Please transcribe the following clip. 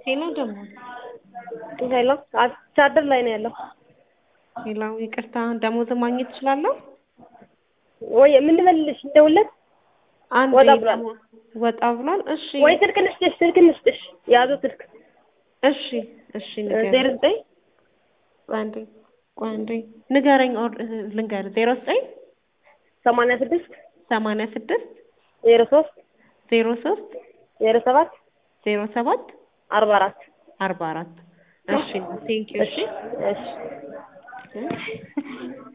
ሄሎ ደግሞ ሄሎ ቻርደር ላይ ነው ያለው። ሌላው ይቅርታ ደሞዝ ማግኘት እችላለሁ? ወይ ምን ልበልልሽ? እንደውለት አንድ ወጣ ብሏል። ወጣ ብሏል። እሺ ወይ ስልክ ልስጥሽ፣ ስልክ ልስጥሽ፣ የያዘው ስልክ እሺ እሺ ዜሮ ንገረኝ። ዘጠኝ ቆይ አንዴ ቆይ አንዴ ንገረኝ። ኦር ልንገር ዜሮ ዘጠኝ ሰማንያ ስድስት ሰማንያ ስድስት ዜሮ ሶስት ዜሮ ሶስት ዜሮ ሰባት ዜሮ ሰባት አርባ አራት አርባ አራት እሺ ቴንኪው እሺ እሺ